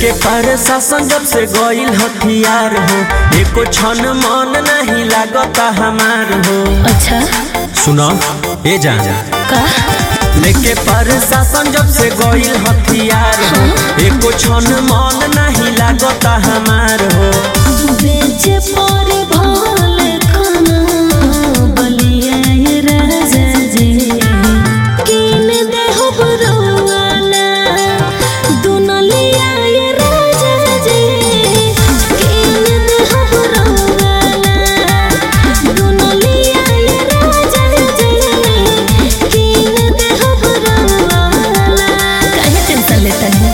लेके पर शासन जब से गईल हथियार हो एको क्षण मन नहीं लागता हमार हो अच्छा सुनो ए जा का लेके पर शासन जब से गईल हथियार हो एको क्षण मन नहीं लागता हमार हो बेचे पर भाल खाना बलिया ये राजा जी किन दे हो बरवाला दुनलिया ये राजा जी किन दे हो बरवाला दुनलिया ये राजा जी किन दे हो बरवाला काहे टेंशन लेता है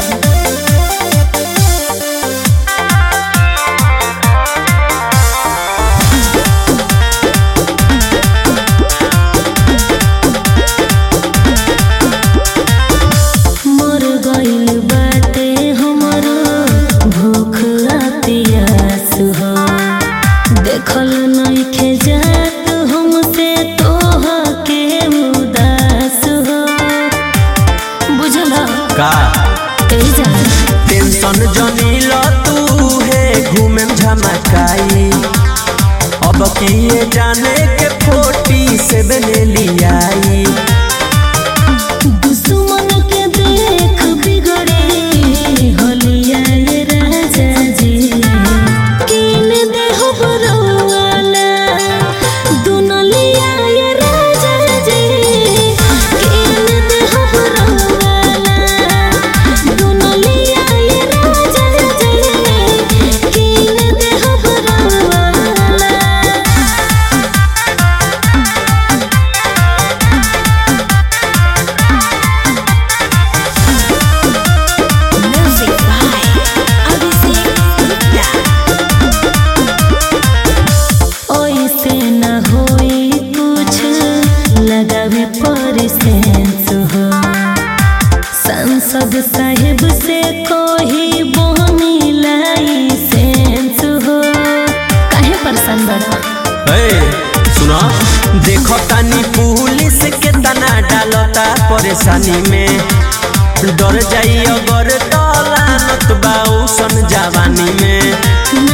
मर गइल बाटे हमरो भूख आ प्यास हो देखल नइखे जात हमसे तोह के उदास हो बुझल का ए जा टेंशन जनी ल तू है घूमे झमकाई अब किए जाने के फोटी से बने लियाई दुश्मन के देख बिगड़े होलिया ये राजा जी किन दे हो बरवाला दुनलिया ये राजा जी किन दे हो बरवाला दुनलिया ये राजा जी किन दे हो Barwala Music by Abhishek Gupta. ओइसे न होई कुछ लगावे पर सेंस हो सांसद साहेब से कोही बोनी लाइसेंस हो काहे परेशान बड़ा ए, सुनो देखो तानी पुलिस के तना डालता परेशानी में डर जाई अगर तलानत बाऊ सन जवानी में ना